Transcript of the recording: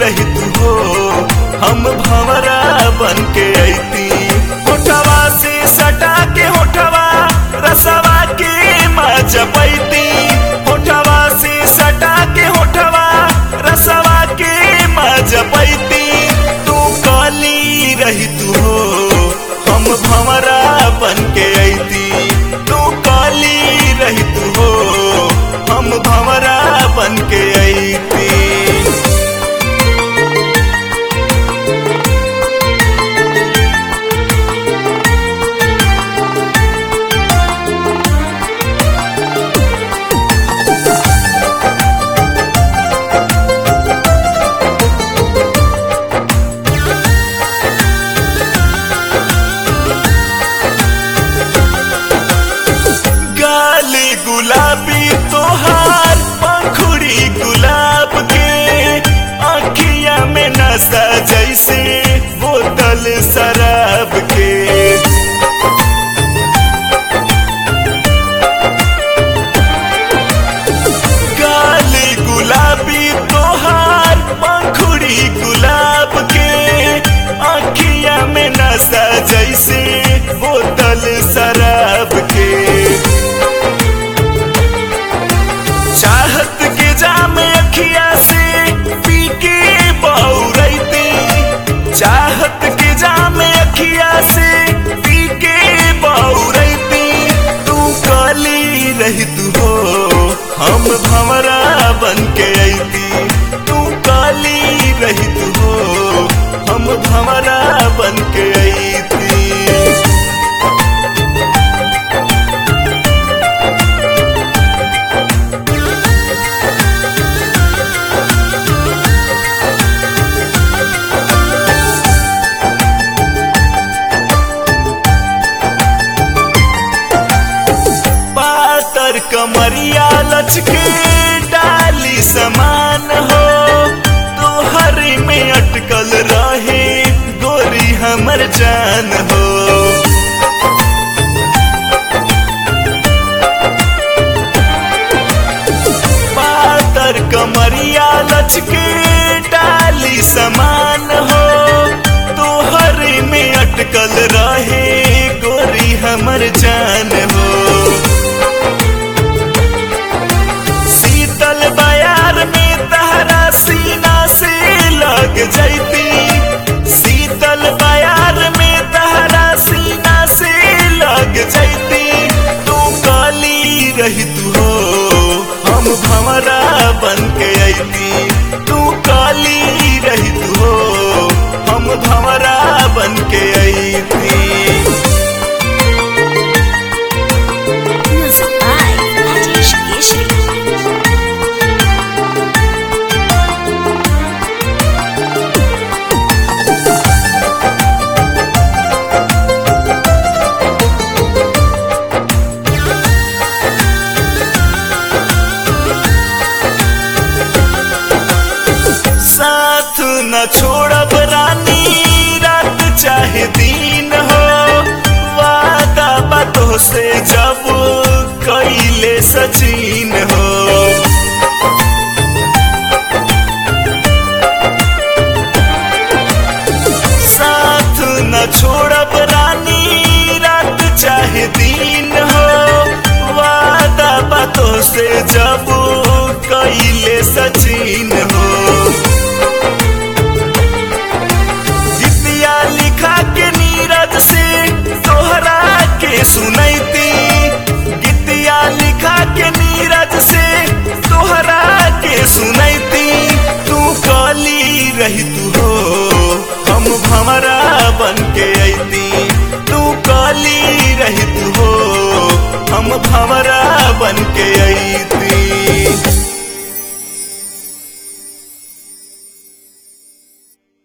रही तू हो हम भंवरा बन के अती होठवा से सटा के होठवा रसवा के माँ जपैती होठवा से सटा के होठवा रसवा के माँ जपैती तू काली रही तू हो हम भंवरा बन के अती तू काली रही तू हो हम भंवरा बन के अती गाली गुलाबी तोहार पंखुड़ी गुलाब के आखिया में नशा जैसे बोतल शराब के गाली गुलाबी तोहार पंखुड़ी गुलाब के आखिया में नशा जैसे बोतल शराब के चाहत के जाम अखिया से पी के बौरैती चाहत के जाम अखिया से पी के बौरैती तू काली रही तू हो हम भंवरा बन के अती तू काली रही तू हो हम भंवरा बन के अती पातर कमरिया लचके डाली समान हो तोहरी में अटकल रहे गोरी हमर जान हो पातर कमरिया लचके डाली समान हो तोहरी में अटकल रहे गोरी हमर जान हो शीतल बयार में तहरा सीना से लग जैती शीतल बयार में तहरा सीना से लग जैती तू काली रही तू हो हम भंवरा बन के अती तू काली रही तू हो हम भंवरा बन के अती Music by Rajesh Keshri. साथ न छोड़ब रानी रात चाहे दिन हो वादा बातों से जब कैले सचिन हो साथ न छोड़ब रानी रात चाहे दिन हो वादा बातों से जब कैले सचिन हो गीतिया लिखा के नीरज से तोहरा के सुनैती गीतिया लिखा के नीरज से तोहरा के सुनैती तू काली रही तू हो हम भंवरा बन के अती तू काली रही तू हो